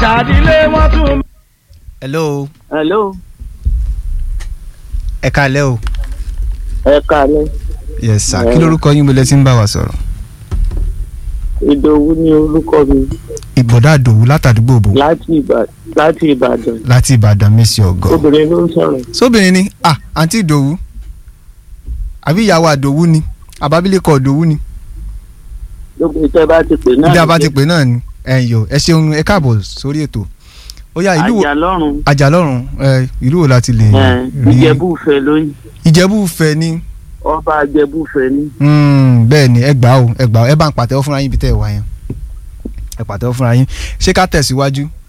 ṣàdílé wọ́n tún. hello hello ẹ káalẹ́ o. ẹ kálẹ́ yes sir kí lorúkọ yín mo lẹ ti ń bá wa sọ̀rọ̀. ìdòwú ní orúkọ mi ìbọ̀dá àdòwú látàdúgbò òbò láti ìbàdàn láti ìbàdàn láti ìbàdàn mẹ́sì ọ̀gọ́. obìnrin ló ń sọ̀rọ̀ sóbìnrin ni ah àǹtí ìdòwú àbí ìyàwó àdòwú ni àbábílẹ̀kọ ìdòwú ni lókun tẹ́ bá ti pè náà bí a bá ti pè náà ni ẹ̀yọ̀ ẹ ṣeun ẹ káàbọ̀ sórí ètò ó yá ìlú wo àjà lọ́rùn àjàlọ́run ẹ ìlú wo láti lè rí ìjẹ̀bú-fẹ́ lóyún ìjẹ̀bú fẹ́ ni ọba ìjẹ̀bú-fẹ́ ní. Mm, bẹ́ẹ̀ ni ẹ gbà ó ẹ gbà ó ẹ bá ń pàtẹ́wọ́ fúnra yín bí tẹ́ ẹ wá yẹn ẹ pàtẹ́wọ́ fúnra yín ṣé ká tẹ̀síwájú